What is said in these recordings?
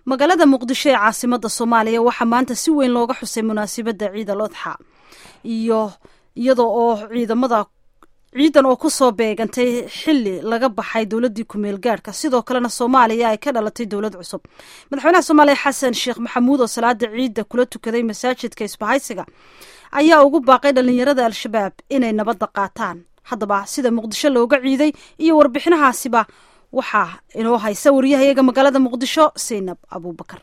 magaalada muqdisho ee caasimada soomaaliya waxaa maanta si weyn looga xusay munaasabadda ciid al odxa iyo iyada oo ciidamada ciidan oo kusoo beegantay xili laga baxay dowladii kumeel gaadhka sidoo kalena soomaaliya ay ka dhalatay dowlad cusub madaxweynaha soomaaliya xasan sheekh maxamuud oo salaada ciidda kula tukaday masaajidka isbahaysiga ayaa ugu baaqay dhalinyarada al-shabaab inay nabadda qaataan haddaba sida muqdisho looga ciiday iyo warbixinahaasiba waxaa inoo haysa wariyahayaga magaalada muqdisho saynab abuubakar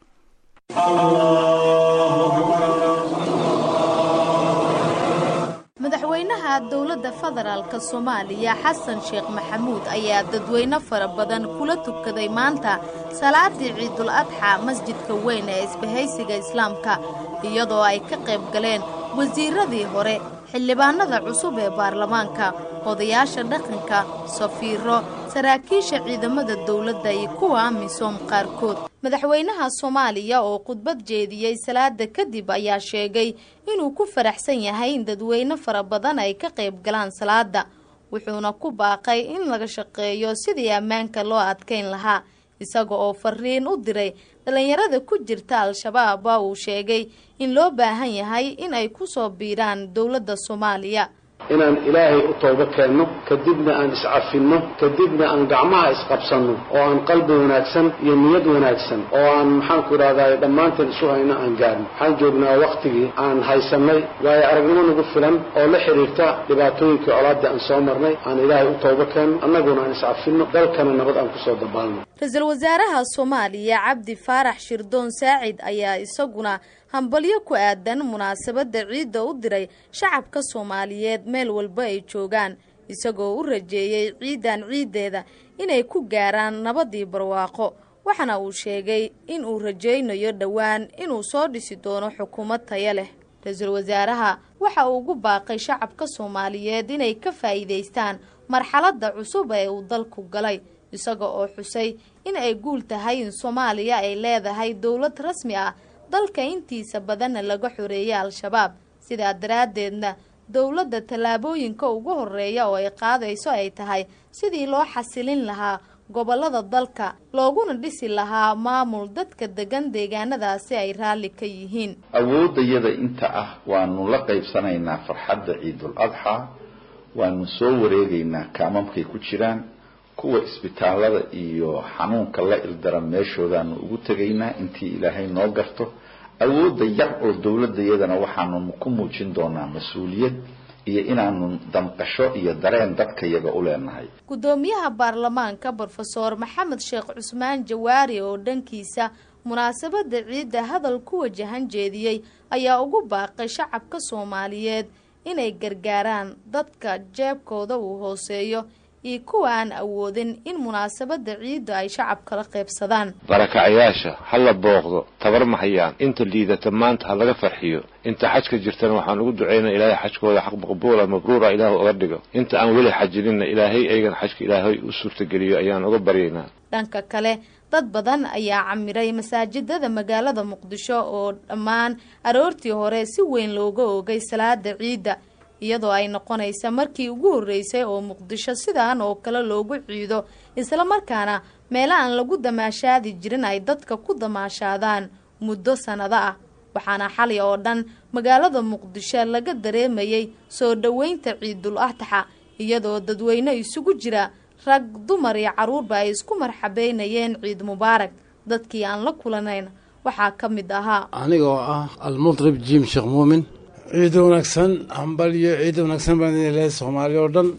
madaxweynaha dowladda federaalk soomaaliya xasan sheekh maxamuud ayaa dadweyne fara badan kula tukaday maanta salaadii ciidul adxa masjidka weyn ee isbahaysiga islaamka iyadoo ay ka qayb galeen wasiiradii hore xildhibaanada cusub ee baarlamaanka odayaasha dhaqanka safiiro saraakiisha ciidamada dowladda iyo kuwa amisom qaarkood madaxweynaha soomaaliya oo khudbad jeediyey salaada kadib ayaa sheegay inuu ku faraxsan yahay in dadweyne fara badan ay ka qayb galaan salaada wuxuuna ku baaqay in laga shaqeeyo sidii ammaanka loo adkayn lahaa isaga oo fariin u diray dhallinyarada ku jirta al-shabaab waa uu sheegay in loo baahan yahay in ay ku soo biiraan dowladda soomaaliya inaan ilaahay u toobo keenno kadibna aan iscafinno kadibna aan gacmaha isqabsanno oo aan qalbi wanaagsan iyo niyad wanaagsan oo aan maxaanku idhahdaa dhammaanteen isu hayno aan gaarno waxaan joognaa wakhtigii aan haysannay waayo aragnimo nagu filan oo la xidhiirta dhibaatooyinkii colaadii aan soo marnay aan ilaahay u toobo keenno annaguna aan iscafinno dalkana nabad aan kusoo dabaalno ra-iisul wasaaraha soomaaliya cabdi faarax shirdoon saacid ayaa isaguna hambalyo ku aadan munaasabadda ciidda u diray shacabka soomaaliyeed meel walba ay joogaan isagoo u rajeeyey ciidan ciiddeeda inay ku gaaraan nabadii barwaaqo waxaana uu sheegay in uu rajaynayo dhowaan inuu soo dhisi doono xukuumad taya leh ra-iisul wasaaraha waxa uu ugu baaqay shacabka soomaaliyeed inay ka faa'iidaystaan marxaladda cusub ee uu dalku galay isaga oo xusay in ay guul tahay in soomaaliya ay leedahay dowlad rasmi ah dalka intiisa badanna laga xoreeyay al-shabaab sidaa daraaddeedna dowladda tallaabooyinka ugu horreeya oo ay qaadayso ay tahay sidii loo xasilin lahaa gobollada dalka looguna dhisi lahaa maamul dadka degan deegaanadaasi ay raalli ka yihiin awooddayada inta ah waanu la qaybsanaynaa farxadda ciidul adxaa waanu soo wareegaynaa kaamamkay ku jiraan kuwa isbitaallada iyo xanuunka la ildaran meeshoodaanu ugu tegaynaa intii ilaahay noo garto awoodda yar oo dowladayadana waxaanu ku muujin doonaa mas-uuliyad iyo inaanu damqasho iyo dareen dadkayaga u leenahay guddoomiyaha baarlamaanka brofeor maxamed sheekh cusmaan jawaari oo dhankiisa munaasabadda ciidda hadal ku wajahan jeediyey ayaa ugu baaqay shacabka soomaaliyeed inay gargaaraan dadka jeebkooda uu hooseeyo iyo kuwa aan awoodin in munaasabadda ciidda ay shacabkala qaybsadaan barakacayaasha ha la booqdo tabar ma hayaan inta liidata maanta ha laga farxiyo inta xajka jirtana waxaan ugu ducaynaa ilaahay xajkooda xaq maqbuula mabruura ilaahu oga dhigo inta aan weli xajininna ilaahay aygan xajka ilaahay u suurtageliyo ayaan uga baryaynaa dhanka kale dad badan ayaa camiray masaajidada magaalada muqdisho oo dhammaan aroortii hore si weyn looga oogay salaada ciidda iyadoo ay noqonaysa markii ugu horreysay oo muqdisho sidaan oo kale loogu ciido islamarkaana meelo aan lagu damaashaadi jirin ay dadka ku damaashaadaan muddo sannado ah waxaana xali oo dhan magaalada muqdisho laga dareemayay soo dhoweynta ciidul adxa iyadoo dadweyne isugu jira rag dumar iyo carruurba ay isku marxabeynayeen ciid mubaarak dadkii aan la kulanayn waxaa ka mid ahaa anigoo ah almudrib jiim sheekh muumin ciid wanaagsan hambalyo ciid wanaagsan baan idin leehay soomaaliya oo dhan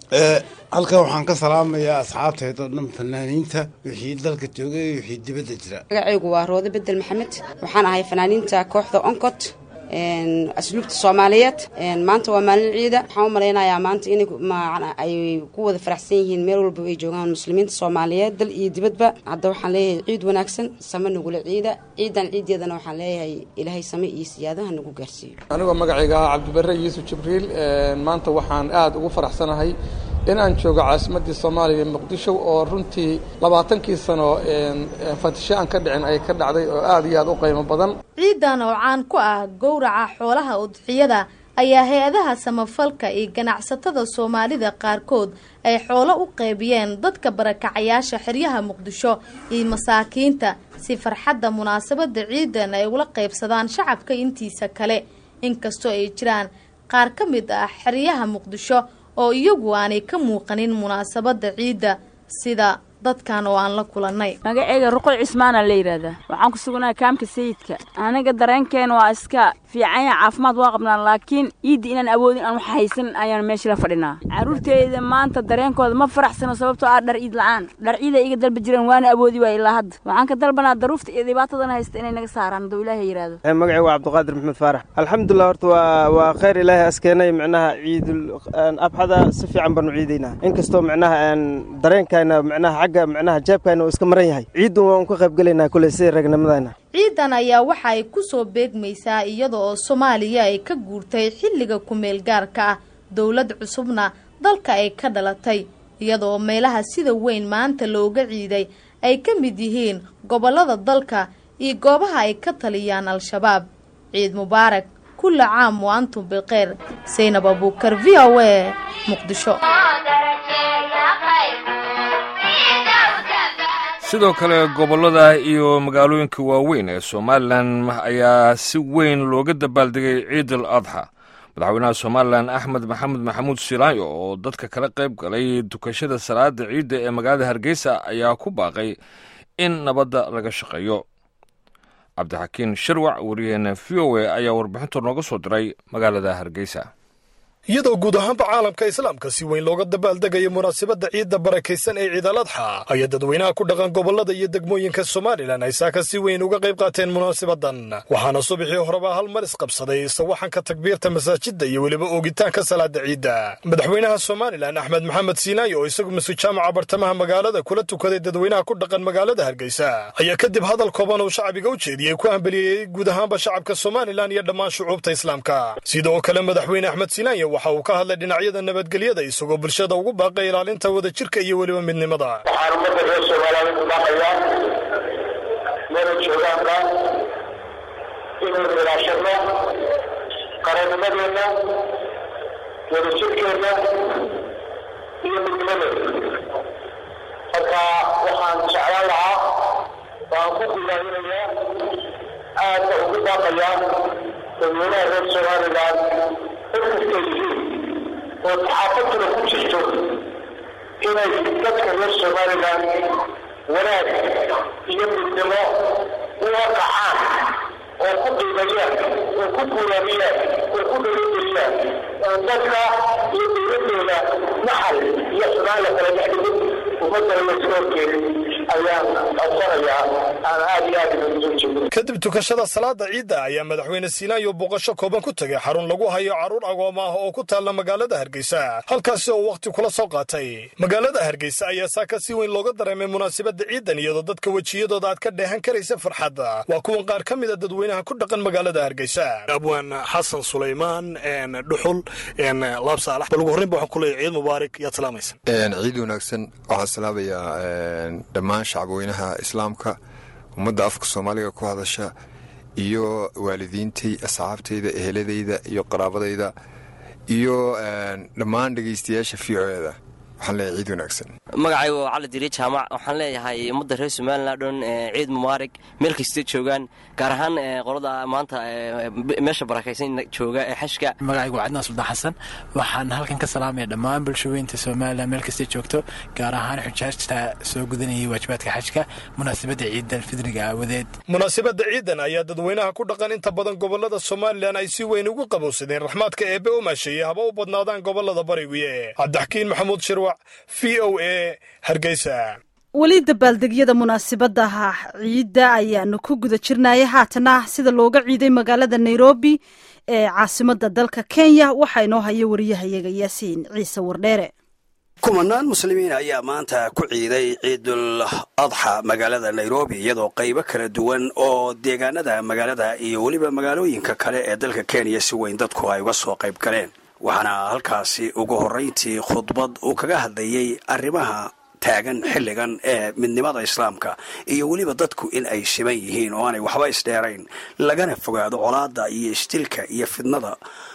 halkan waxaan ka salaamayaa asxaabteed oo dhan fanaaniinta wixii dalka joogay iyo wixii dibadda jira magacaygu waa roode bedel maxamed waxaan ahay fanaaniinta kooxda oncot asluubta soomaaliyeed maanta waa maalin ciida waxaan u malaynayaa maanta inay ay ku wada faraxsan yihiin meel walba ay joogaan muslimiinta soomaaliyeed dal iyo dibadba hadda waxaan leeyahay ciid wanaagsan same nagula ciida ciidan ciideedana waxaan leeyahay ilaahay same iyo siyaadaha nagu gaarsiiyo anigoo magacayga ah cabdibare yuusuf jibriil maanta waxaan aada ugu faraxsanahay in aan joogo caasimadii soomaaliya muqdisho oo runtii labaatankii sano fatisho aan ka dhicin ay ka dhacday oo aada iyo aada u qiimo badan ciidan oo caan ku ah gowraca xoolaha udxiyada ayaa hay-adaha samafalka iyo ganacsatada soomaalida qaarkood ay xoolo u qaybiyeen dadka barakacayaasha xeryaha muqdisho iyo masaakiinta si farxadda munaasabada ciidan ay ula qaybsadaan shacabka intiisa kale inkastoo ay jiraan qaar ka mid ah xeryaha muqdisho oo iyagu aanay ka muuqanin munaasabada ciidda sida dadkan oo aan la kulannay magaceyga ruqoy cismaana la yidhaahdaa waxaan ku sugnaa kaamka sayidka aniga dareenkeena waa iska fiicanya caafimaad waa qabnaa laakiin ciidda inaan awoodin aan wax haysan ayaan meesha la fadhinaa carruurteyda maanta dareenkooda ma faraxsano sababtoo ah dhar ciid la-aan dhar ciida iga dalba jireen waana awoodi waay ilaa hadda waxaan ka dalbanaa daruufta iyo dhibaatadan haysta inay naga saaraan hadduu ilaahay yidhaahdo magacey waa cabdiqaadir maxamed faarax alxamdulilah horta waa waa khayr ilaahay askeenay micnaha ciidul abxada si fiican baanu ciidaynaa inkastoo micnaha dareenkayna micnaha xagga micnaha jeebkayna uu iska maran yahay ciidun waan ka qaybgelaynaa kuley sida ragnimadayna ciidan ayaa waxa ay ku soo beegmaysaa iyada oo soomaaliya ay ka guurtay xilliga ku-meel gaarka ah dowlad cusubna dalka ay ka dhalatay iyadaoo meelaha sida weyn maanta looga ciiday ay ka mid yihiin gobollada dalka iyo goobaha ay ka taliyaan al-shabaab ciid mubaarak kulla caam wa antum bilkheyr saynab abuukar v o a muqdisho sidoo kale gobollada iyo magaalooyinka waaweyn ee somalilan ayaa si weyn looga dabaaldegay ciidal adxa madaxweynaha somalilan axmed maxamed maxamuud silaayo oo dadka kala qayb galay dukashada salaada ciidda ee magaalada hargeysa ayaa ku baaqay in nabadda laga shaqeeyo cabdixakiin shirwac wariyaheena v o a ayaa warbixinta nooga soo diray magaalada hargeysa iyadoo guud ahaanba caalamka islaamka si weyn looga dabaaldegayo munaasabadda ciidda barakaysan ee ciidaladxa ayaa dadweynaha ku dhaqan gobollada iyo degmooyinka somalilan ay saaka si weyn uga qayb qaateen munaasabadan waxaana subaxii horeba hal mar isqabsaday sawaxanka takbiirta masaajidda iyo weliba oogitaanka salaada ciidda madaxweynaha somalilan axmed maxamed siinaayo oo isagu masjid jaamaca bartamaha magaalada kula tukaday dadweynaha ku dhaqan magaalada hargeysa ayaa kadib hadal kooban uu shacbiga u jeediyey ku hambeliyeyey guud ahaanba shacabka somalilan iyo dhammaan shucuubta islaamka sidoo kale madaxweyne axmed siinaayo waxa uu ka hadlay dhinacyada nabadgelyada isagoo bulshada ugu baaqay ilaalinta wadajirka iyo weliba midnimada waxaan ummadda reer soomaaliyeed u baaqayaa meela joogaanba inaynu ilaashadno qarannimadeenna wadajirkeenna iyo midnimadeena marka waxaan jeclaan lahaa waan ku gudaahinayaa aadna ugu baaqayaa dadweynaha reer somalilan dadkasta yihiin oo saxaafaduna ku jirto inay dadka reer somalilan wanaag iyo midnimo u waqacaan oo ku qiimayaan oo ku guulaamiyaan oo ku dhalogeliyaan dadka iyo dowladooda naxal iyo xumaan la kala dhex dhigin ummadana layska horkeenin ayaan codsanayaa aan aada iyo aada ugu jeedin kadib tukashada salaada ciidda ayaa madaxweyne siinaayo booqasho kooban ku tegay xarun lagu hayo carruur agoom ah oo ku taalla magaalada hargeysa halkaasi oo wakhti kula soo qaatay magaalada hargeysa ayaa saaka si weyn looga dareemay munaasabadda ciidan iyadoo dadka wejiyadooda aad ka dheehan karaysa farxadda waa kuwan qaar ka mida dadweynaha ku dhaqan magaalada hargeysa abwaan xasan sulaymaan dhuxul laab saalax bal ugu horreynba waxaan ku leeyahay ciid mubaarak yaad salaamaysa ciid wanaagsan waxaan salaamayaa dhammaan shacabweynaha islaamka ummadda afka soomaaliga ku hadasha iyo waalidiintay asxaabtayda eheladayda iyo qaraabadayda iyo dhammaan dhegaystayaasha v o eda waxaan leeyahay ciid wanaagsan magacayga waa cali diri jaamac waxaan leeyahay ummadda reer somalilan dhan ciid mubaarig meel kastay joogaan gaar ahaan qolada maanta meesha barakaysan jooga ee xashka magacaygu waa cadnaan suldaan xasan waxaan halkan ka salaamaya dhammaan bulshaweynta somalilan meel kastay joogto gaar ahaan xujaajta soo gudanayay waajibaadka xajka munaasabadda ciidan fidriga aawadeed munaasabadda ciidan ayaa dadweynaha ku dhaqan inta badan gobolada somalilan ay si weyn ugu qabowsadeen raxmaadka eebbe u maasheeyey haba u badnaadaan gobolada bariwiye cabdixakiin maxamuud shirwac v o a hargeysa weli dabaaldegyada munaasabadaha ciidda ayaanu ku guda jirnaya haatana sida looga ciiday magaalada nairobi ee caasimada dalka kenya waxaa inoo haya wariyahayaga yaasiin ciise wardheere kumanaan muslimiin ayaa maanta ku ciiday ciidul adxa magaalada nairobi iyadoo qaybo kala duwan oo deegaanada magaalada iyo weliba magaalooyinka kale ee dalka kenya si weyn dadku ay uga soo qayb galeen waxaana halkaasi ugu horrayntii khudbad uu kaga hadlayey arrimaha taagan xilligan ee midnimada islaamka iyo weliba dadku in ay siman yihiin oo aanay waxba isdheerayn lagana fogaado colaadda iyo istilka iyo fidnada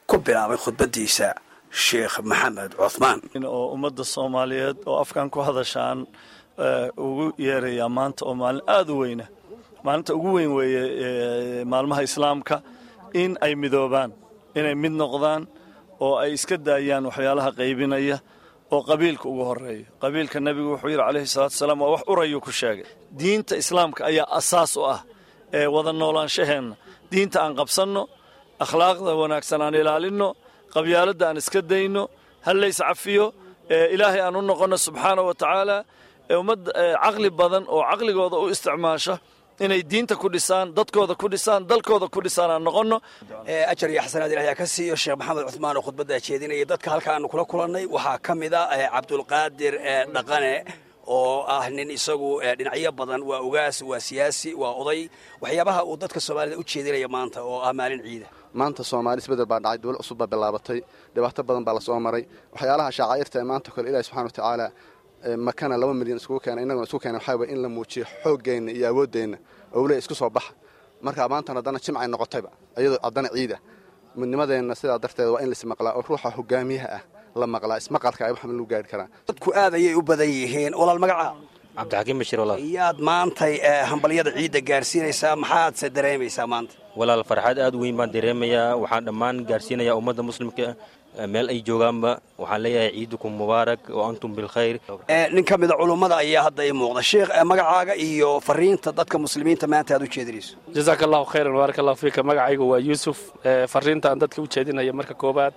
ku bilaabay khudbadiisa sheekh maxamed cuthmaan oo ummadda soomaaliyeed oo afkan ku hadashaan ugu yeerayaa maanta oo maalin aada u weyna maalinta ugu weyn weeye maalmaha islaamka in ay midoobaan inay mid noqdaan oo ay iska daayaan waxyaalaha qaybinaya oo qabiilka ugu horeeya qabiilka nebigu wuxuu yidhi calayhi salaatu wasalaam waa wax urayuu ku sheegay diinta islaamka ayaa asaas u ah ee wada noolaanshaheenna diinta aan qabsanno akhlaaqda wanaagsan aan ilaalinno qabyaaladda aan iska dayno hallays cafiyo ilaahay aan u noqonno subxaana wa tacaala ummadda caqli badan oo caqligooda u isticmaasha inay diinta ku dhisaan dadkooda ku dhisaan dalkooda ku dhisaan aan noqonno ajar iyo xasanaad ilaah ka siiyo sheekh maxamed cuthmaan oo khudbaddaa jeedinaya dadka halka aanu kula kulannay waxaa ka mid a cabdulqaadir dhaqane oo ah nin isagu dhinacyo badan waa ugaas waa siyaasi waa oday waxyaabaha uu dadka soomaalida u jeedinaya maanta oo ah maalin ciida maanta soomaali isbedel baa dhacay dowlad cusub baa bilaabatay dhibaato badan baa lasoo maray waxyaalaha shaacairta ee maanta kole ilahi subxana watacaala makana laba milyan iskugu keena innaguna isku keena waxaa way in la muujiyo xooggeenna iyo awooddeenna owle isku soo baxa marka maantan haddana jimcay noqotayba iyadoo haddana ciida midnimadeenna sidaa darteed waa in laismaqlaa oo ruuxa hogaamiyaha ah la maqlaa ismaqalka ay waxma lagu gaari karaa dadku aad ayay u badan yihiin walaal magaca cabdixakiim bashir walaal yaad maantay hambalyada ciidda gaarsiinaysaa maxaadse dareemaysaa maanta walaal farxad aad u weyn baan dareemayaa waxaan dhammaan gaarsiinayaa ummadda muslimka meel ay joogaanba waxaan leeyahay ciidukum mubaarak wa antum bilkhayr nin ka mida culummada ayaa hadda ii muuqda sheekh magacaaga iyo fariinta dadka muslimiinta maanta aad u jeedinayso jasaaka allahu khayran baarak allahu fiika magacaygu waa yuusuf fariinta aan dadka u jeedinaya marka koobaad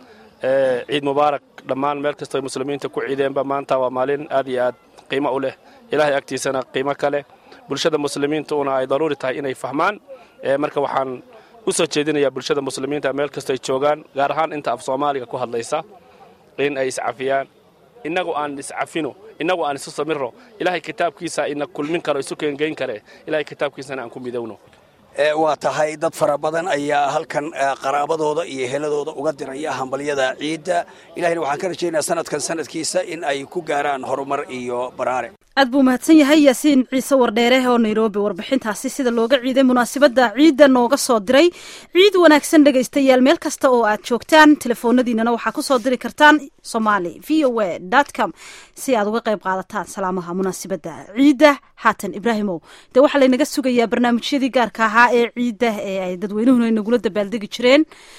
ciid mubaarak dhammaan meel kastoo muslimiinta ku ciideenba maanta waa maalin aad iyo aad qiimo u leh ilaahay agtiisana qiimo ka leh bulshada muslimiinta una ay daruuri tahay inay fahmaan marka waxaan u soo jeedinayaa bulshada muslimiinta meel kastoo ay joogaan gaar ahaan inta af soomaaliga ku hadlaysa in ay iscafiyaan innagu aan iscafino innagu aan isu samirro ilaahay kitaabkiisa ina kulmin karo isu keengeyn kare ilahay kitaabkiisana aan ku midowno waa tahay dad fara badan ayaa halkan qaraabadooda iyo heladooda uga diraya hambalyada ciidda ilahayna waxaan ka rajaynayaa sanadkan sanadkiisa in ay ku gaaraan horumar iyo baraare aad buu mahadsan yahay yaasiin ciise wardheere oo nairobi warbixintaasi sida looga ciiday munaasabadda ciidda nooga soo diray ciid wanaagsan dhegaystayaal meel kasta oo aad joogtaan telefoonadiinana waxaa kusoo diri kartaan somali v o a com si aad uga qayb qaadataan salaamaha munaasabadda ciidda haatan ibraahimow dee waxaa laynaga sugayaa barnaamijyadii gaarka ahaa ee ciidda ee ay dadweynuhuna nagula dabaaldegi jireen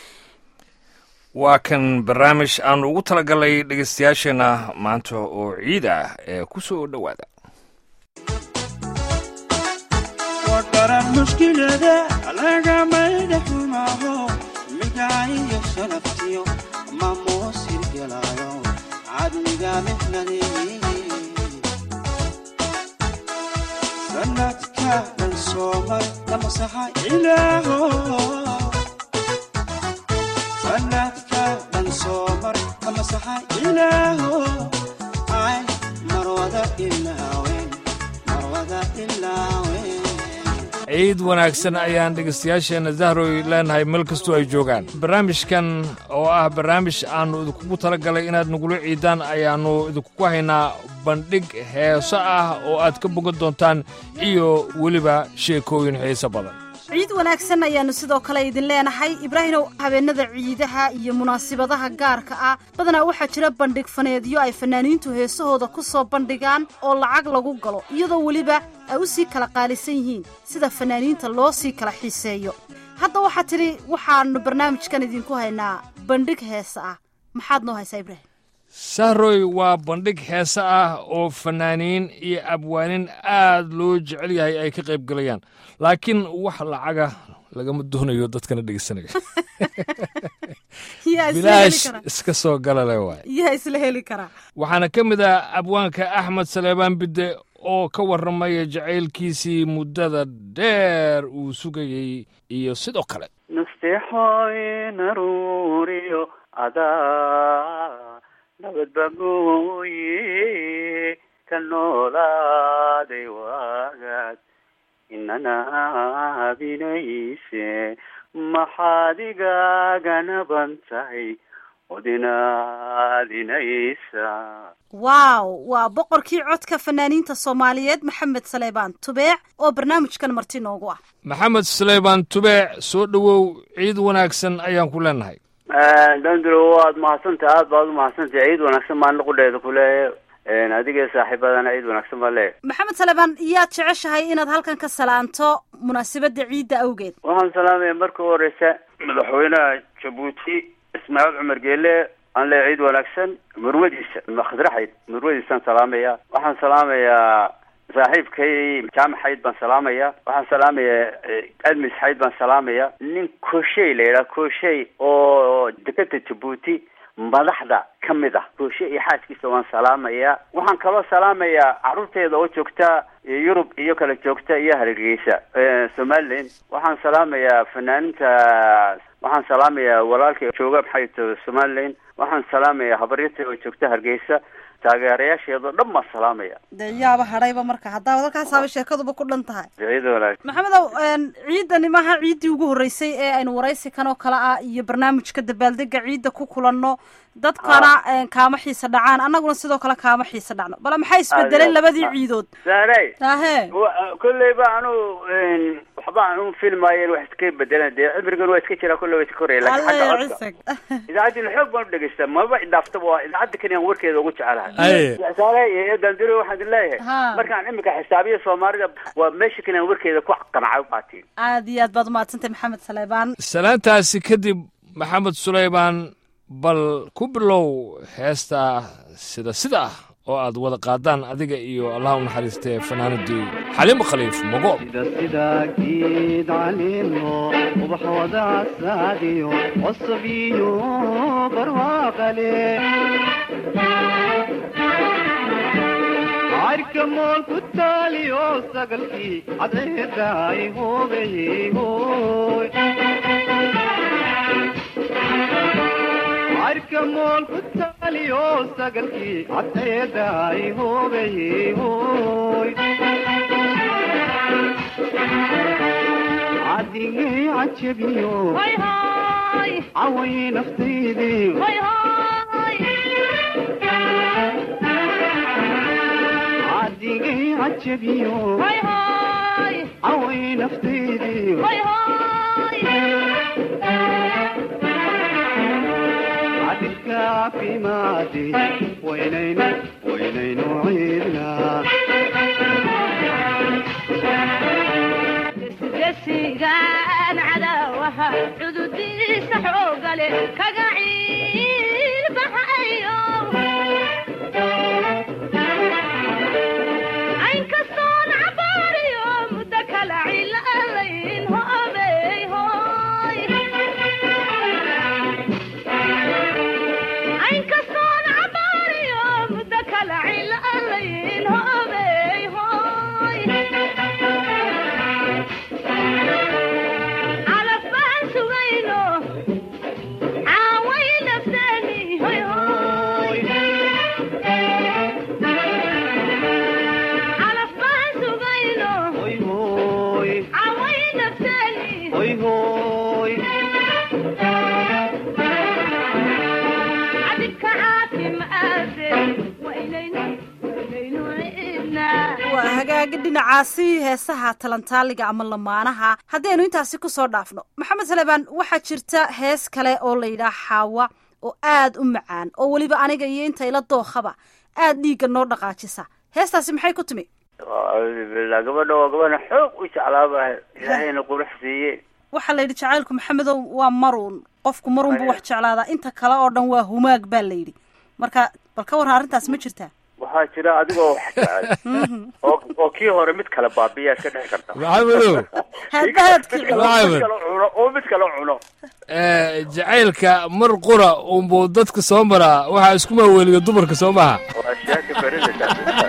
waa kan barnaamij aanu ugu talagalay dhegaystayaasheenna maanta oo ciid ah ee ku soo dhowaada wadaran mushkilada lagamada xumaho midaayo sharaftiyo mamuusir gelayo cadmiga mixnadeeye sanadka dhan soomar lamasaxa ilaaho sanadka dhan soomar lamasaxa ilaaho ay marwada ilaawen marwada ilaawen ciid wanaagsan ayaan dhegaystayaasheenna dahroy leenahay meel kastoo ay joogaan barnaamijkan oo ah barnaamij aannu idinkugu tala galay inaad nagula ciidaan ayaannu idinkugu haynaa bandhig heeso ah oo aad ka bogan doontaan iyo weliba sheekooyin xiiso badan ciid wanaagsan ayaannu sidoo kale idin leenahay ibraahimow habeenada ciidaha iyo munaasibadaha gaarka ah badanaa waxaa jira bandhig faneedyo ay fanaaniintu heesahooda ku soo bandhigaan oo lacag lagu galo iyadoo weliba ay u sii kala qaalisan yihiin sida fanaaniinta loo sii kala xiiseeyo hadda waxaa tidhi waxaannu barnaamijkan idinku haynaa bandhig heesa ah maxaad noo haysaa ibraahim sahroy waa bandhig heese ah oo fanaaniin iyo abwaanin aad loo jecel yahay ay ka qayb galayaan laakiin wax lacaga lagama doonayo dadkana dhegeysanaya bilaash iska soo galale waay yaa isla heli karaa waxaana ka mid ah abwaanka axmed saleebaan bidde oo ka warramaya jacaylkiisii muddada dheer uu sugayey iyo sidoo kale nasteexooy naruuriyo adaa nabadba mooye ka noolaaday waagaad inanaabinayse maxaad igaaga naban tahay odinaadinaysa waaw waa boqorkii codka fanaaniinta soomaaliyeed maxamed saleebaan tubeec oo barnaamijkan marti noogu ah maxamed saleybaan tubeec soo dhowow ciid wanaagsan ayaan ku leenahay danduro waad mahadsantaha aad baad umahadsantaha ciid wanaagsan maan qudheeda kuleeya adiga saaxiibadana ciid wanaagsan baa leeya maxamed saleebaan yaad jeceshahay inaad halkan ka salaanto munaasabada ciidda awgeed waxaan salaamaya marka u horeysa madaxweynaha jabuuti ismaaciil cumar geele aan leeya ciid wanaagsan murwadiisa khadraxayd murwadiisaan salaamaya waxaan salaamayaa saaxiibkay jaamac xayd baan salaamaya waxaan salaamayaa admis xayd baan salaamaya nin koshey la yidhaha koshey oo dekeda jabuuti madaxda ka mid ah kooshe iyo xaaskiisa waan salaamayaa waxaan kaloo salaamayaa carruurteeda oo joogta yurub iyo kala joogta iyo hargeysa somaliland waxaan salaamayaa fanaaninta waxaan salaamayaa walaalkay jooga maxay to somaliland waxaan salaamayaa habaryarta oo joogta hargeysa taageerayaasheedao dhan baan salaamaya dee yaaba hadhayba marka haddaaba halkaasaaba sheekaduba ku dhan tahay ciid wanaagsan maxamedow ciidani maaha ciiddii ugu horreysay ee aynu waraysi kan oo kale ah iyo barnaamijka dabaaldega ciidda ku kulanno dadkana kaama xiisa dhacaan annaguna sidoo kale kaama xiisa dhacno bale maxay isbedeleen labadii ciidood saarey ahe kolleyba anu waxba aan u filmaayen wax iska bedelan dee cimrigan waa iska jiraa kolley waa iska koraya lakin xagga codka idaacaddina xoog baan u dhegeysta maba idhaaftaba waa idaacadda kani aan warkeeda ugu jecelahay saarey iyo dandiro waxaan idin leeyahay markaan imika xisaabiya soomaalida waa meesha kani aan warkeeda ku qanacay ubaatiin aad iyo aad baad umahadsantay maxamed saleebaan salaantaasi kadib maxamed suleymaan bal ku bilow heesta sida sida ah oo aad wada qaadaan adiga iyo allah u naxariistee fanaanadii xaliimo khaliif mogo sida geed caleemo ubax wada saadiyo cusub iyo barwaaqale cayrka mool ku taaliyo sagalkii cadceedaay hoobay hooy cayrka mool ku taaliyo sagalkii cadceedaay hoobay hooy cadigay cajabiyo caway naftaydii cadigay cajabiyo caway naftaydii cadilka caafimaadi waynaynu waynaynu ciidnaa desigaan cadaawaha cududiisa xoogale kaga ciilbaxayo aynkastoon cabaariyo muddo kala cilalayn hoobey hooy aynkastoon cabaariyo muddo kala cilalayn hoobey hooy calaf baan sugayno caaway nafteeni hoy hoy calaf baan sugayno hoy hoy caaway nafteeni hoy hoy cadibka caafimaade waynaynu waynaynu ciidnaa waa hagaagi dhinacaasi heesaha talantaaliga ama lamaanaha haddaynu intaasi kusoo dhaafno maxamed saleebaan waxaa jirta hees kale oo la yidhaah xaawa oo aad u macaan oo weliba aniga iyo inta ila dookhaba aad dhiigga noo dhaqaajisa heestaasi maxay ku timi acuudu billah gabadha waa gabadha xoog u jeclaaba ilaahayna qurux siiye waxaa la yidhi jacaylku maxamedow waa maruun qofku maruun buu wax jeclaadaa inta kale oo dhan waa humaag baa la yidhi marka bal ka warran arrintaas ma jirtaa waxaa jira adigoo wax jecel oo oo kii hore mid kale baabiyaa iska dhici karta maxamedow hadbaadki mid kale cuno oo mid kale cuno jacaylka mar qura unbuu dadka soo maraa waxaa isku maaweliga dumarka soo maha waa sheeka beridaysa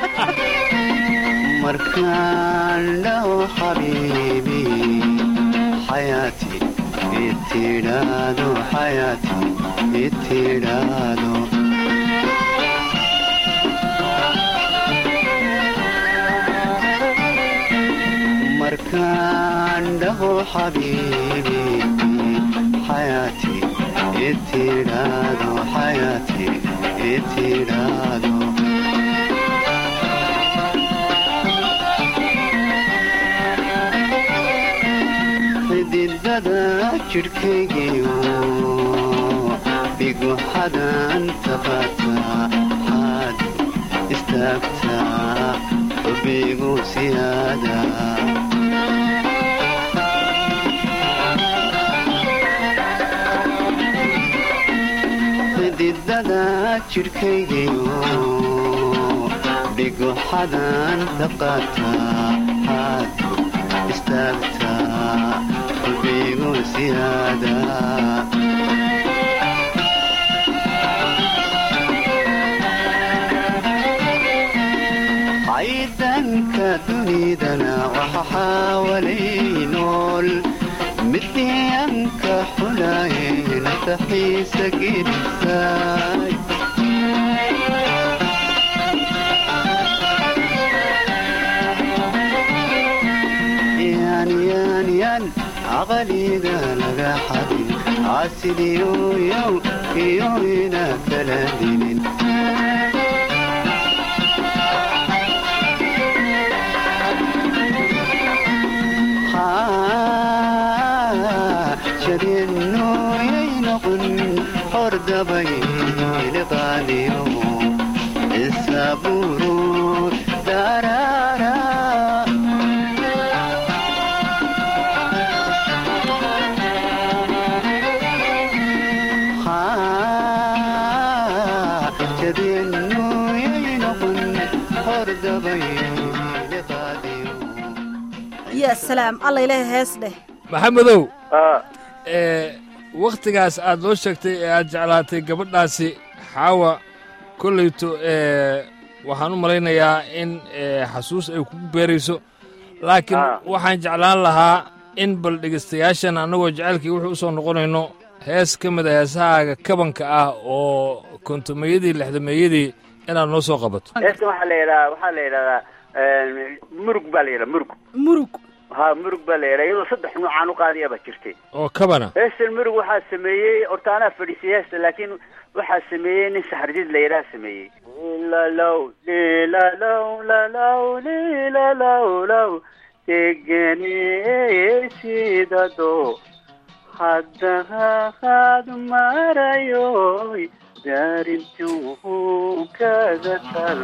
markaan dhaho xabiibi xayaati itidhaado xayaati itidhaado markaan dhaho xabiibi xayaati itidhaado xayaati itidhaado xididada jidhkaygiyo dhigu xadaanta qaataa xaad istaagtaa xubigu siyaada xididada jidhkaygiyo dhigu xadaanta qaataa xaad istaagtaa xubigu siyaada caydanka dunidana waxa xaawalay nool midyanka xulaaye naftaxiisa gedisaay yaanyaanyan caqaliga laga xadin caasidiyoyow iyo ina kala dinin jadeenooyay noqon hordabay liqaaliyo isaburo daraara jadeenooyay noqon hordabay liqaaliyo ya salaam alla ilaahay hees dheh maxamedow wakhtigaas aad noo sheegtay ee aad jeclaatay gabadhaasi xaawa kollayto waxaan u malaynayaa in xasuus ay kugu beerayso laakiin waxaan jeclaan lahaa in bal dhegaystayaashan annagoo jacaylkii wuxuu u soo noqonayno hees ka mid a heesahaaga kabanka ah oo kontomeeyadii lixdameeyadii inaad noo soo qabato heestan waxaa la yidhahaa waxaa la yidhahdaa murug baa la yidhaha murug murug ha murug baa la yidhaha iyadoo saddex nuucaan u qaadaya baa jirtay oo kabana heestan murug waxaa sameeyey horta anaa fadhiisay heesta laakiin waxaa sameeyey nin saxardiid la yidhaha sameeyey lalow lilalow lalow lilalow low degeni sidado haddaad marayoy daarintuu kaga tal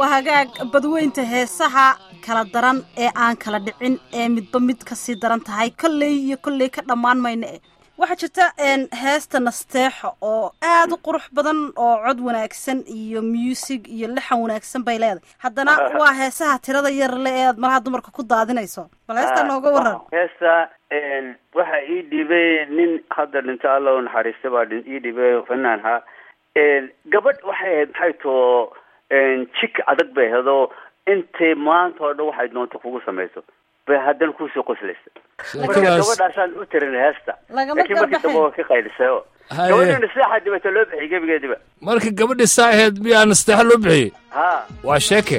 waa hagaag badweynta heesaha kala daran ee aan kala dhicin ee midba mid kasii daran tahay kolley iyo kolley ka dhammaan mayna eh waxaa jirta heesta nasteexo oo aad u qurux badan oo cod wanaagsan iyo muusig iyo lixan wanaagsan bay leedahay haddana waa heesaha tirada yar le ee aad malaha dumarka ku daadinayso bal heestaa nooga waran heesta waxa ii dhibay nin hadda dhinto alla u naxariista baa ii dhibay fanaan ha gabadh waxay ahayd maxay too jik adag bay ahayd oo intay maanta oo dhan waxay doonto kugu samayso bay haddana kusoo qoslaysa marka gabadhaasaan u tirin heesta laakiin markii dambe waa ka qaylisay oo gabadha nasteexa dibata loo bixiyay gebigeediba marka gabadhi saa ahayd miyaa nasteexa loo bixiyey ha waa sheeke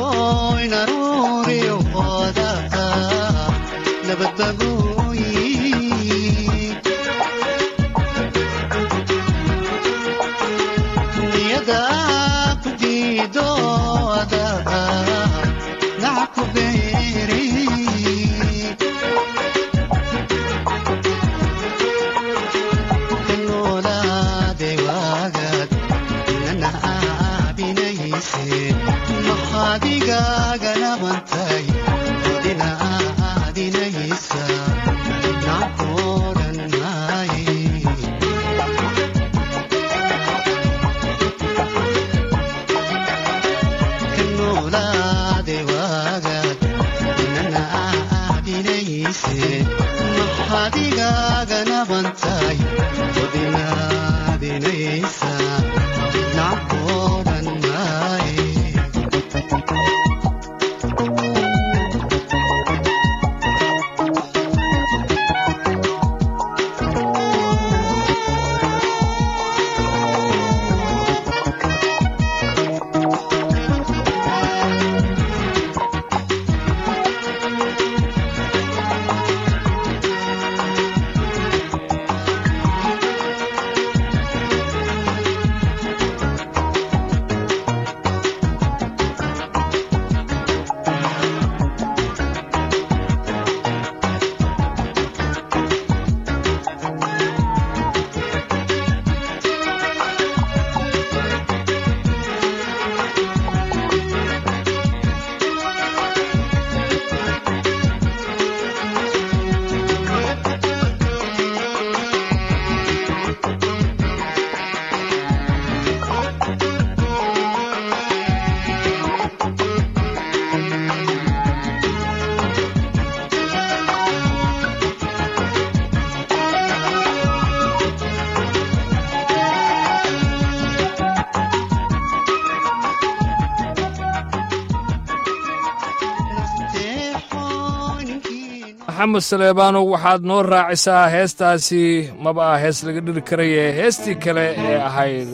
maxamed saleebaanow waxaad noo raacisaa heestaasi maba ah hees laga dhiri karaye heestii kale ee ahayd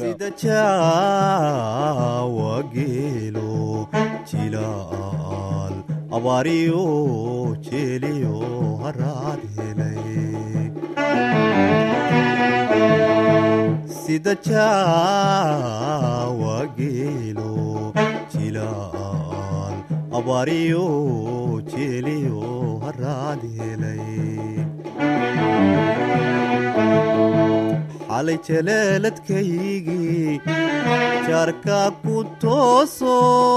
wageelo jilaal abaariyo jeeliyo haraad helay sida jaawageelo jilaal abaariyo jeeliyo haraad helay xalay jaleeladkaygii jaarka ku tooso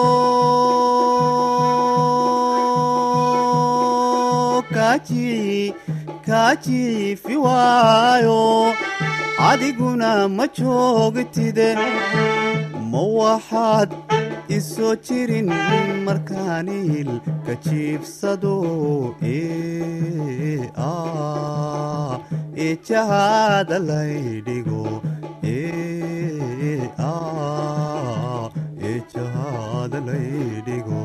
kaajiifi waayo adiguna ma joogtide ma waxaad isoo jirin markaaniil ka jiibsado ee jahaada laydhigo ee jahaada laydhigo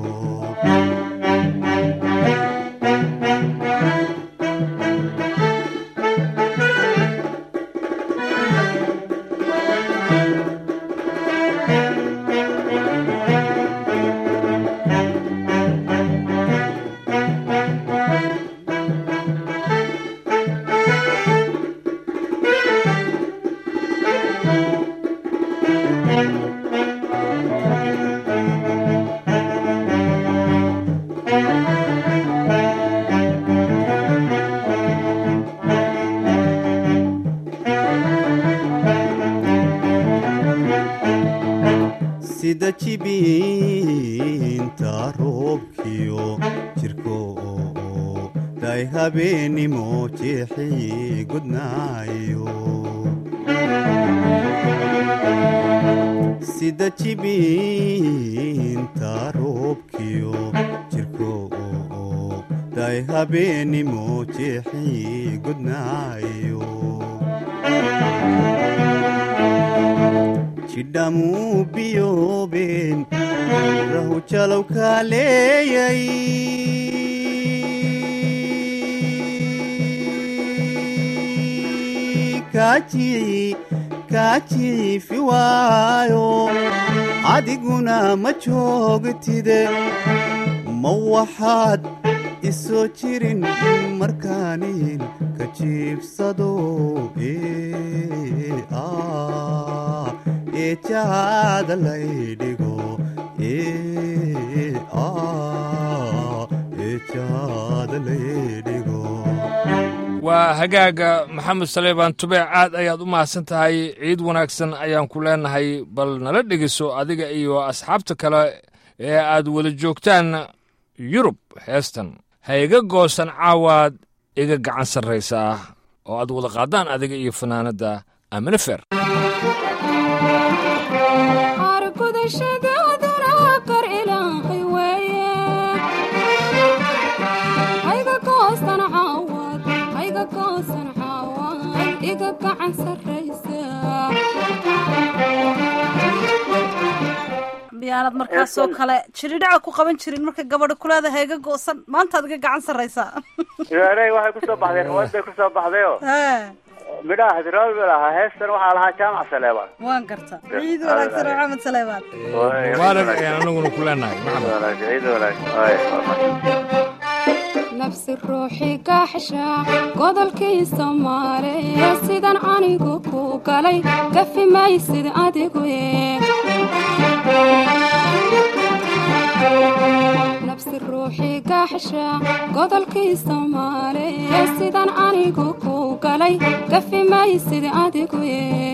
sida jibiin habeenimo jeexii gudnaayo sida jibiinta roobkiyo jirko day habeenimo jeexii gudnaayo jidhamuu biyoobeen rahu jalow kaaleeyay kaajici kaajiifi waayo adiguna ma joogtide ma waxaad isoo jirin markaaniin ka jiibsado ee ah ee jaada laydhigo ee ah ee jaada laydhigo waa hagaaga maxamed saleebaan tubeec aad ayaad u mahadsan tahay ciid wanaagsan ayaan ku leenahay bal nala dhegiso adiga iyo asxaabta kale ee aad wada joogtaan yurub heestan ha iga goosan caawaad iga gacan sarraysaa oo aad wada qaadaan adiga iyo fanaanadda amine fer argudashadaaduna kar ilaahay weeye hayga goosan caawad hayga goosan caawad iga gacan sarraysa miyaanad markaasoo kale jiridhaca ku qaban jirin marka gabadha kuleeda heega goosan maantaad iga gacan sarraysaa idaarey waxay kusoo baxday riwaad bay kusoo baxdayo Hee, midhaha hadraawi ba lahaa heestan waxaa lahaa jaamac saleebaan waan garta ciid wanaagsan oo maxamed saleebaan mubaarak ayaan anaguna ku leenahay maxamed ciid wanaagsan nafsi ruuxii gaaxsha godolkii soomaaliya sidan anigu ku galay gafi maysid adigu nafsi ruuxii gaaxsha godolkii soomaaliya sidan anigu ku galay gafi maysid adigu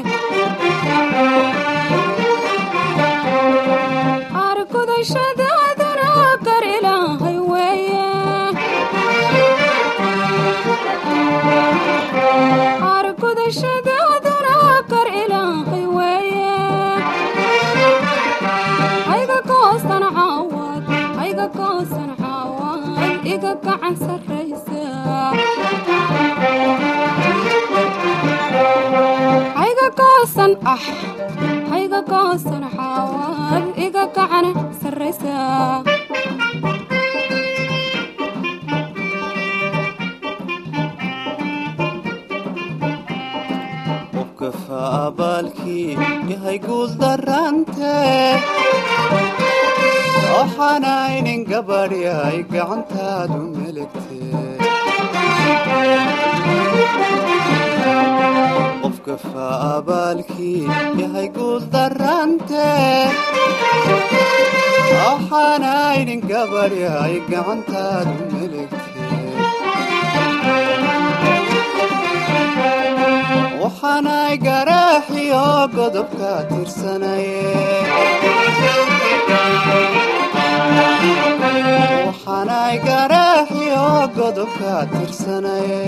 argudashadaaduna gar ilaahay weeye argudashadaaduna gar ilaahay weeye hayga goosan caawad hayga goosan caawad iga gacan sarraysa hayga goosan ah hayga goosan caawad iga gacan sarraysa qofka faabaalkii yahay guuldarante waxaanaynin gabadhi ay gacantaadu melegte qofka faabaalkii yahay guuldarante waxaanaynin gabadhi ay gacantaadu melegte waxaanay garaaxiyo godobka tirsanaye waxaanay garaaxiyo godobka tirsanaye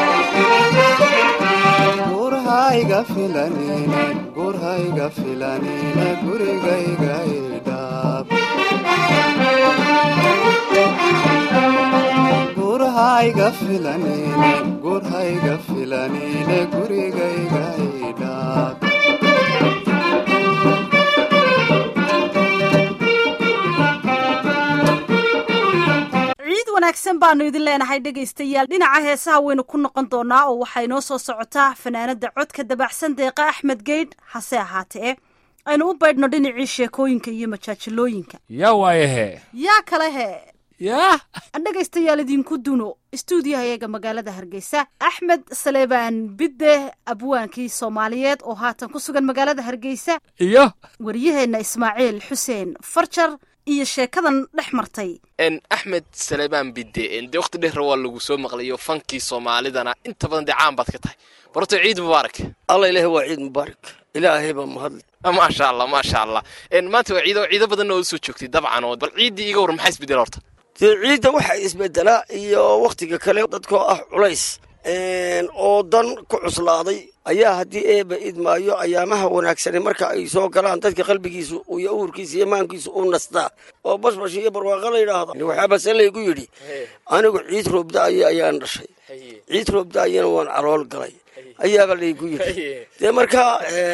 gurhayga filanine gurhayga filanine gurigayga idhaab gurhayga filanine gurhayga filanine gurigayga idhaab ciid wanaagsan baanu idin leenahay dhegaystayaal dhinaca heesaha waynu ku noqon doonaa oo waxaa inoo soo socotaa fanaanada codka dabacsan deeqa axmed geydh hase ahaatee aynu u baydhno dhinacii sheekooyinka iyo majaajilooyinka yaa waayahe yaa kale he yaa dhegaystayaal idinku duno istuudiyahayaga magaalada hargeysa axmed saleebaan bidde abwaankii soomaaliyeed oo haatan ku sugan magaalada hargeysa iyo waryaheenna ismaaciil xuseen farjar iyo sheekadan dhex martay n axmed saleebaan bidde dee waqti dheer waa lagu soo maqlayo fankii soomaalidana inta badan dee caan baad ka tahay barto ciid mubaarak alla ilaahay waa ciid mubaarak ilaahay baa mahadle maasha allah maasha allah maanta waa ciido ciido badanna oo usoo joogtay dabcan oo bal ciiddii iga war maxaa isbedel horta dee ciidda waxaa isbedelaa iyo wakhtiga kale dadkoo ah culays oo dan ku cuslaaday ayaa haddii eeba idmaayo ayaamaha wanaagsani marka ay soo galaan dadka qalbigiisu iyo uurkiisa iyo maankiisa u nastaa oo bashbash iyo barwaaqo la yidhaahdo waxaabase laygu yidhi anigu ciid roobda-ayo ayaan dhashay ciid roobda-ayana waan calool galay ayaaba laygu yidhi dee markaa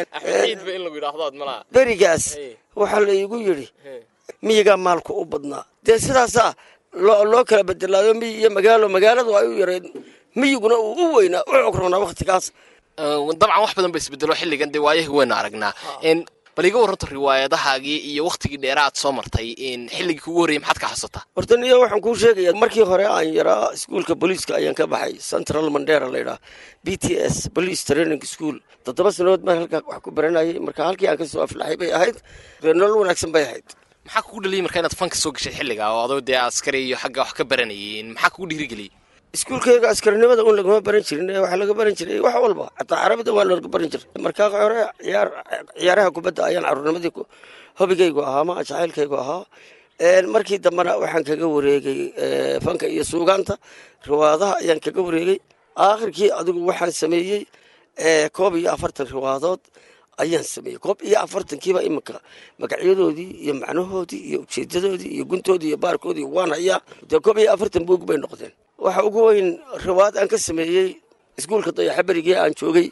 berigaas waxaa laygu yidhi miyigaa maalku u badnaa dee sidaasaa loo kala bedelaayo miyi iyo magaalo magaaladu ay u yareed miyiguna uu u weynaa u cogronaa wakhtigaas dabcan wax badan ba isbedelo xilligan dee waayahi weynu aragnaa bal iga warranto riwaayadahaagii iyo wakhtigii dheera aad soo martay xilligii kugu horreyay maxaad ka xasuutaa horta niyo waxaan kuu sheegayaa markii hore aan yaraa iskuolka booliiska ayaan ka baxay central mandera laydhaha b t s police training school toddoba sannadood baan halkaa wax ku baranayay marka halkii aan kasoo aflaxay bay ahayd nolol wanaagsan bay ahayd maxaa kugu dhaliyay marka inaad fanka soo gashay xilliga oo adoo dee askari iyo xagga wax ka baranayay maxaa kugu dhiirigeliyey iskuulkayga askarinimada un lagama baran jirin waxaa laga baran jiray wax walba xataa carabida waa laga baran jiray markaa hore ciyaar ciyaaraha kubadda ayaan caruurnimadii hobigaygu ahaa ma jacaylkaygu ahaa markii dambena waxaan kaga wareegay fanka iyo suugaanta riwaadaha ayaan kaga wareegay aakhirkii adigu waxaan sameeyey koob iyo afartan riwaadood ayaan sameeyey koob iyo afartankiiba iminka magacyadoodii iyo macnahoodii iyo ujeedadoodii iyo guntoodii iyo baarkoodii waan hayaa dee koob iyo afartan buug bay noqdeen waxa ugu weyn riwaad aan ka sameeyey iskuulka dayaxa berigii aan joogay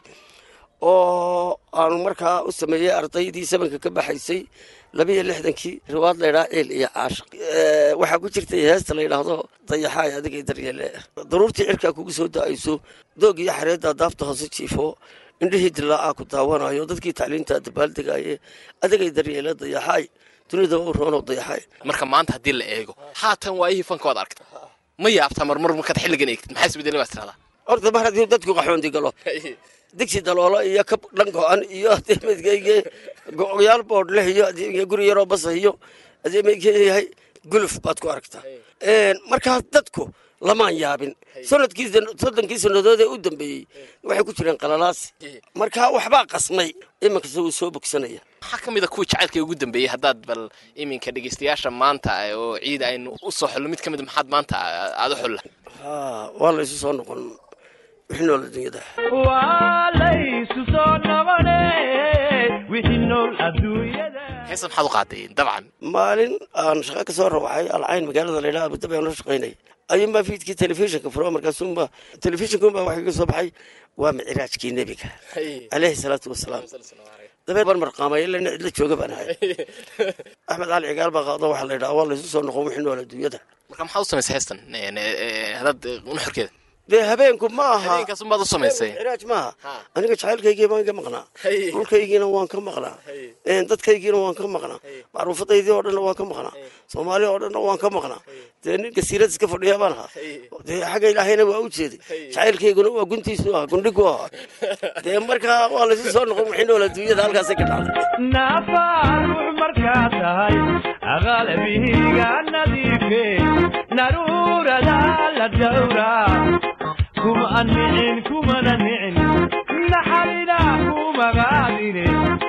oo aanu markaa u sameeyey ardaydii sabanka ka baxaysay labiiyo lixdankii riwaad laydhaha ciil iyo caashiq waxaa ku jirtay heesta layidhaahdo dayaxaay adigay daryeele daruurtii cirkaa kugu soo da-ayso doog iyo xareeddaa daafta hoose jiifo indhihii dilaacaa ku daawanayo dadkii tacliinta dabaaldegaye adigay daryeele dayaxaay dunida u roonoo dayaxaay marka maanta haddii la eego haatan waayihii fanka waad aragta ma yaabtaa marmar markaad xilligan eegtid maxaa isbedelay baad tiradaa horta mar haddii dadku qaxoondi galo digsi daloolo iyo kab dhan go-an iyo adeemadkayge go-yaal boodh leh iyo adeemka guri yaroo basa iyo adeemadkeeyahay guluf baad ku aragtaa markaa dadku lamaan yaabin sanadkii soddonkii sannadood ee u dambeeyey waxay ku jireen qalalaasi markaa waxbaa qasmay iminkase wuu soo bogsanaya maxaa ka mid a kuwii jacaylka ugu dambeeyey haddaad bal iminka dhegeystayaasha maanta oo ciid aynu u soo xullo mid ka mid maxaad maanta aada u xulla waa laysu soo noqon wixii nool adduunyada waa laysu soo noqone wixii nool adduunyada heesa maxaad u qaaday dabcan maalin aan shaqo ka soo rawaxay alcayn magaalada laydhaha abudabi aan la shaqaynay ayuunbaa fiidkii telefishinka furo markaasuunba telefishinkunbaa waxay ka soo baxay waa micraajkii nebiga caleyhi salaatu wasalaam dabeed baan marqaamay ilaa cidla jooga baan ahay axmed cali cigaal baa qaado waxaa la yidhaha waa laysu soo noqon wixii nool adduunyada marka maxaad u samaysay heestan hadaad nuxurkeeda dee habeenku ma aha habeenkaasumaad u samaysay micraaj maaha aniga jacaylkaygii baan ka maqnaa dhulkaygiina waan ka maqnaa dadkaygiina waan ka maqnaa macruufadaydii oo dhanna waan ka maqnaa soomaali oo dhanna waan ka maqnaa dee nin gasiirad iska fadhiya baan ahaa dee xagga ilaahayna waa u jeeday jacaylkayguna waa guntiisu ahaa gundhigu ahaa dee markaa waa laysu soo noqon wixii nool adduunyada halkaasay ka dhacday naafaarux markaa tahay aqalbihiga nadiife naruurada la dhowraa kuma nicin kumana nicin naxarina kumagaadine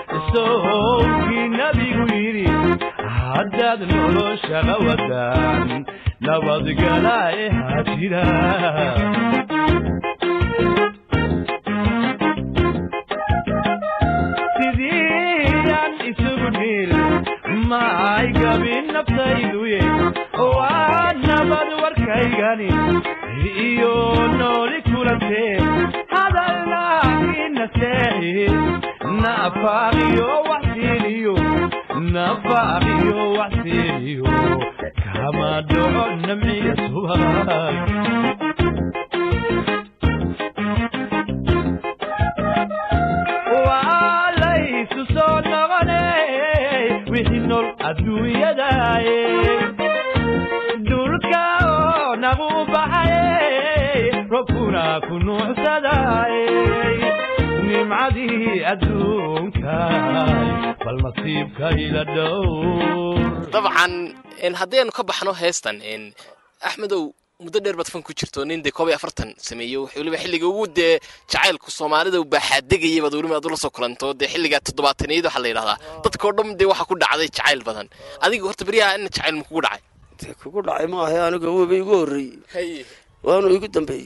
sowkii nabigu yidhi haddaad noloshaga wadaan nabadgala ee hajira sidiyaan isugu dhiil maay gabin naftayduye waa nabad warkaygani iyo nooli kulantee hadalnaakina seexi nafaaqiyo waxsiiniyo nafaaqiyo waxsiiniyo kama dhaco namciya subag waa laysu soo noqone wixii nool adduunyadaye dhulka oo nagu baxaye robkuna ku nuucsadaye nimcadii adduunka bal nasiibka ila dhow dabcan haddaynu ka baxno heestan axmedow muddo dheer baad fan ku jirto nin dee koob iyo afartan sameeyo weliba xilliga ugu dee jacaylku soomaalida baaxaadegayay baad weliba aad ula soo kulanto dee xilligaa toddobaataniyad waxaa la yidhahdaa dadkao dhan dee waxaa ku dhacday jacayl badan adiga horta beryaha ina jacayl ma kugu dhacay dee kugu dhacay maaha aniga weba igu horreeyey waanu igu dambeeyey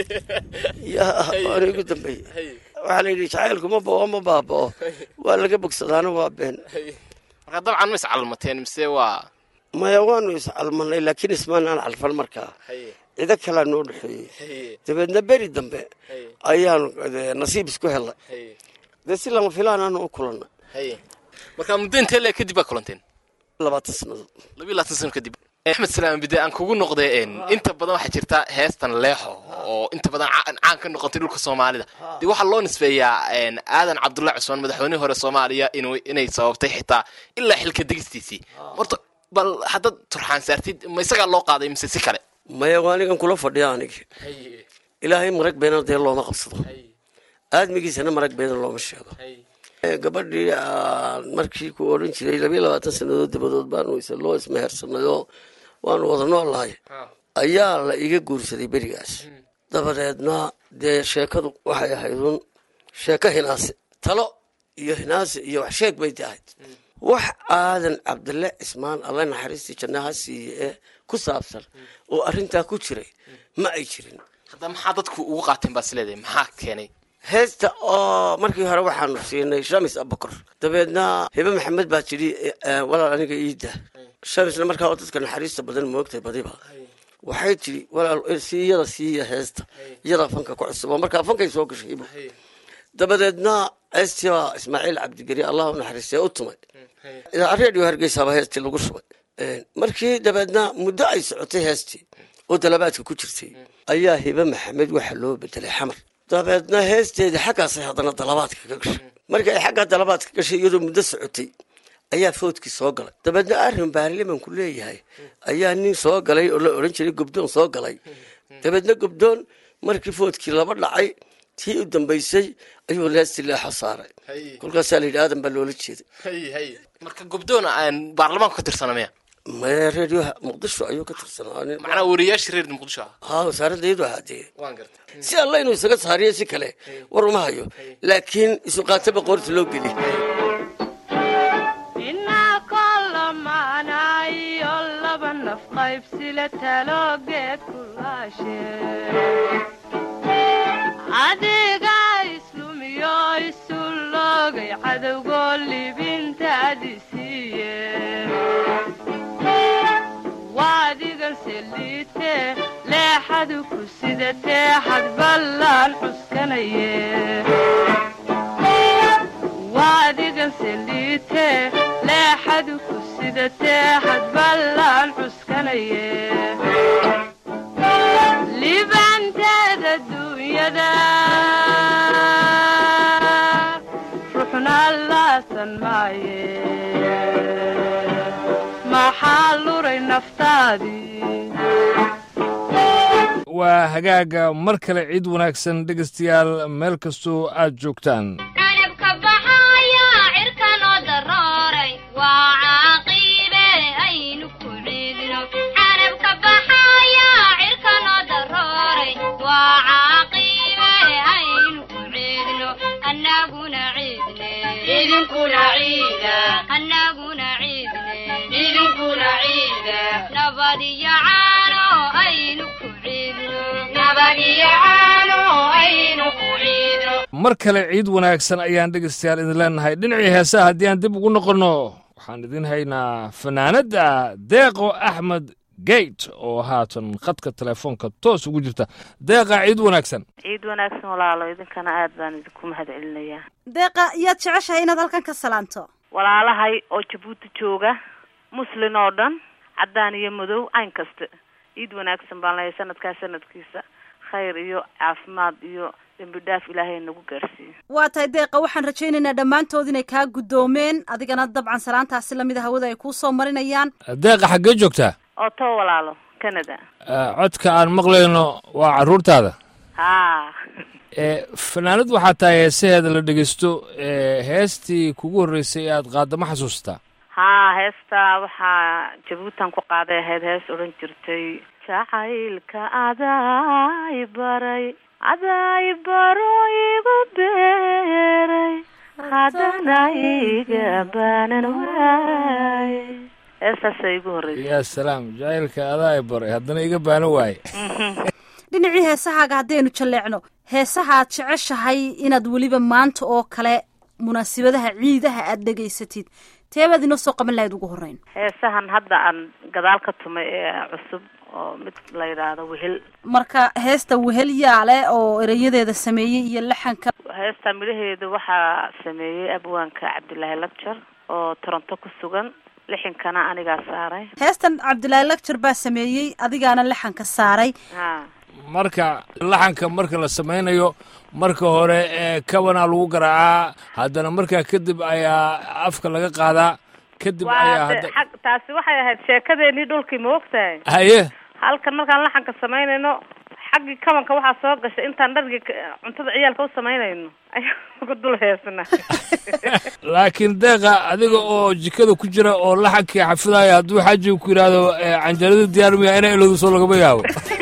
ya waanu igu dambeeyey waxaa la yidhi jacaylku ma bao ma baabao waa laga bogsadaana waa been marka dabcan ma iscalmateen mise waa maya waanu iscalmanay laakiin ismaanaan calfan markaa cido kalaa noo dhexeeyey dabeedna beri dambe ayaanu dee nasiib isku helnay dee si lama filaan aanu u kulannay marka muddo intee leeg kadib baa kulanteen labaatan sannadood labiyo labaatan sano kadib axmed salaam bide aan kugu noqday een, inta badan waxaa jirta heestan leexo oo inta badan ca- caan ka noqotay dhulka soomaalida dee waxaa loo nisbeeyaa een, aadan cabdullahi cusmaan madaxweynihii hore soomaaliya inuu inay sababtay xitaa ilaa xilka degistiisii horta bal haddaad turxaan saartid ma isagaa loo qaaday mise si kale maya waa anigan kula fadhiya aniga ilaahay marag beena dee looma qabsado aadmigiisana marag beena looma sheego Eh, gabadhii aan markii ku odhan jiray labiyo labaatan sannadood dabadood baanu is loo ismehersanay oo waanu wada noolahay ayaa la iga guursaday berigaas dabadeedna dee sheekadu waxay ahayd un sheeko hinaase talo iyo hinaase iyo wax sheeg bay ahayd wax aadan cabdille cismaan alle naxariistii jannaha siiye ee ku saabsan oo arrintaa ku jiray ma ay jirin hadda maxaa dadku ugu qaateen baad isleedahay maxaa keenay heesta oo markii hore waxaanu siinay shamis abakor dabeedna hibe maxamed baa tidhi eh, walaal aniga iida shamisna markaa oo dadka naxariista badan moogtay badiba waxay tidhi walaal eh, sii iyada siiya heesta iyadaa fanka ku cusub oo markaa fankay soo gashay hibo dabadeedna heestii baa ismaaciil cabdigeri allah u naxariistay u tumay redio hargeysaaba heestii lagu shubay Eh, markii dabeedna muddo ay socotay heestii oo dalabaadka ku jirtay ayaa hibe maxamed waxa loo bedelay xamar dabeedna heesteedii xaggaasay haddana dalabaadka ka gashay markii ay xaggaa dalabaadka gashay iyadoo muddo socotay ayaa foodkii soo galay dabeedna arrin baarlimanku leeyahay ayaa nin soo galay oo la odhan jiray gobdoon soo galay dabeedna gobdoon markii foodkii laba dhacay tii u dambaysay ayuu leesti leexo saaray kolkaasaa la yidhi aadan baa loola jeeday marka gobdoona aan baarlamaanku ka tirsana miya maya reedioha muqdisho ayuu ka tirsanaa nin- macnaa wariyaashii reer muqdisho ah haa wasaaradda iyadu ahaadee waan gartay si alla inuu isaga saariyo si kale war uma hayo laakiin isu qaataba qoorta loo geliy inaa kolamaanayo laba naf qaybsile taloogeed kulaashe adiga islumiyo isu loogay cadowgoo libintaadi siiye waadigan seliite leexadu ku sidatee xad ballaan cuskanaye waadigan seliite leexadu ku sidatee xad ballaan cuskanaye libanteeda duunyada ruxna laasan maaye maxaa luray naftaadii waa hagaaga mar kale ciid wanaagsan dhegaystayaal meel kastoo aad joogtaan canabka baxaya cirka noo darooray waa caaqibe aynu ku ciidno canabka baxaya cirka noo darooray waa caaqibe aynu ku ciidno annaguna ciidne idinkuna ciida annaguna ciidne idinkuna ciida nabad iyo caano aynu ku ciidno nabad iyo caano aynu ku ciidno mar kale ciid wanaagsan ayaan dhegaystayaal idin leenahay dhinacii heesaha haddii aan dib ugu noqonno waxaan idin haynaa fanaanadda deeqo axmed geyt oo haatan khadka telefoonka toos ugu jirta deeqa ciid wanaagsan ciid wanaagsan walaalo idinkana aad baan idinku mahad celinayaa deeqa yaad jeceshahay inaad halkan ka salaanto walaalahay oo jabuuti jooga muslin oo dhan caddaan iyo madow cayn kasta ciid wanaagsan baan leeyahay sanadkaa sanadkiisa khayr iyo caafimaad iyo dembi dhaaf ilaahay nagu gaarsiiyo waa tahay deeqa waxaan rajaynaynaa dhammaantood inay kaa guddoomeen adigana dabcan salaantaasi lamida hawada ay kuu soo marinayaan deeqa xaggee joogtaa oo too walaalo canada Eh, codka aan maqlayno waa carruurtaada haa Eh, fanaanad waxaa tahay heesaheeda la dhegeysto eh, heestii kugu horreysay ee aad qaaddo ma xasuustaa haa heestaa waxaa jabuutan ku qaaday ahayd hees odhan jirtay jacaylka aday baray aday baro igu beeray haddana iga baanan waay heestaasa igu horreysay yaa salaam jacaylka adaa i baray haddana iga baano waaye dhinacii heesahaaga haddaynu jalleecno heesaha aad jeceshahay inaad weliba maanta oo kale munaasibadaha ciidaha aad dhegaysatid teebaad inoo soo qaban lahayd ugu horreyn heesahan hadda aan gadaal ka tumay ee cusub oo mid la yidhaahdo wehel marka heesta wehel yaale oo erayadeeda sameeyey iyo laxanka heesta midhaheeda waxaa sameeyey abwaanka cabdilaahi lagjar oo toronto ku sugan lixinkana anigaa saaray heestan cabdilaahi lagjar baa sameeyey adigaana laxanka saaray ha marka laxanka marka la samaynayo marka hore ee kabanaa lagu garaacaa haddana markaa kadib ayaa afka laga qaadaa kadib ayaa waa de hadda xag taasi waxay ahayd sheekadeenii dhulkii ma ogtahay haye halkan markaan laxanka samaynayno xaggii kabanka waxaa soo gashay intaan dhargii ka- cuntada ciyaalka u samaynayno ayaan ugu dul heesana laakiin deeqa adiga oo jikada ku jira oo laxankii xafidaya hadduu xaajiga ku yidhaahdo eh, canjarada diyaar miya ina iladu soo lagama yaabo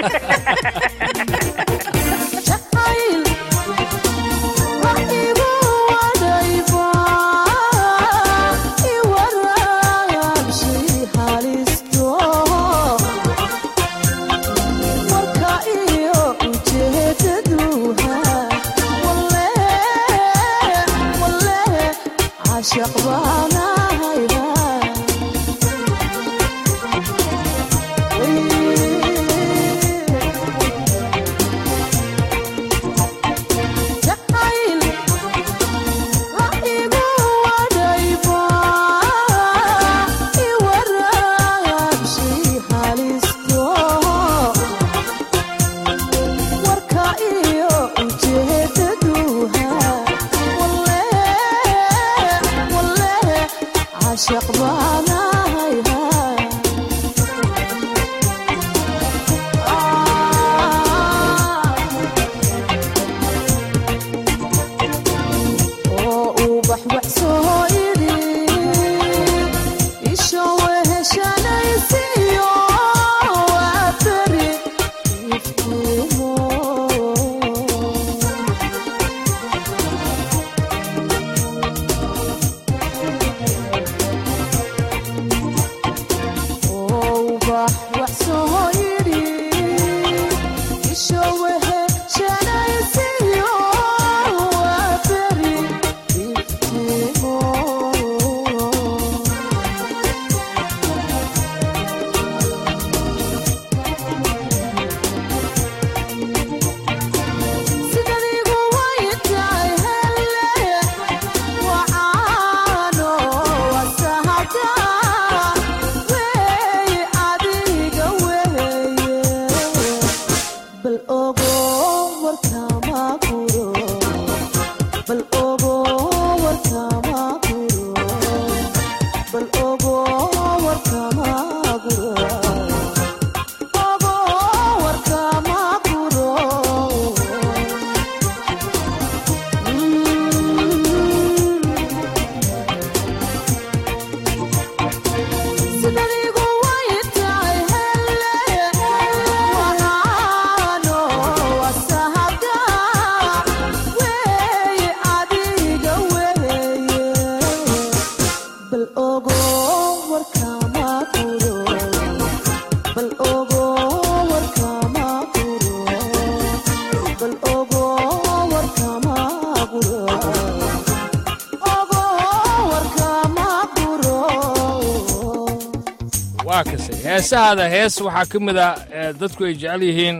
waa kasay heesahaada hees waxaa ka mid a ee dadku ay jecel yihiin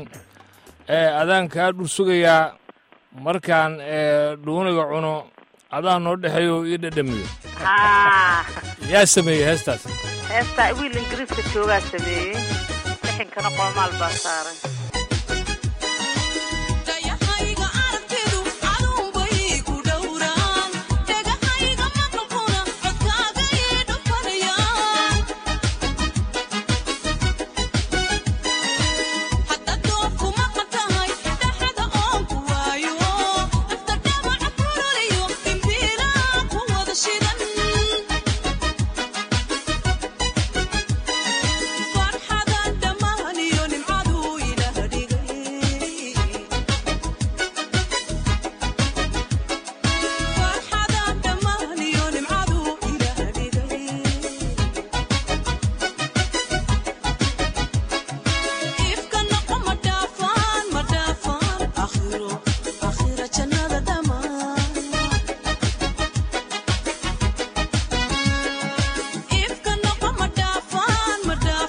ee adaan kaa dhul sugayaa markaan ee dhuuniga cuno adaa noo dhexeeyo ii dhadhamiyo ha yaa sameeyey heestaas heestaa wiil ingiriiska joogaa sameeyey lixinkana qoomaal baa saaray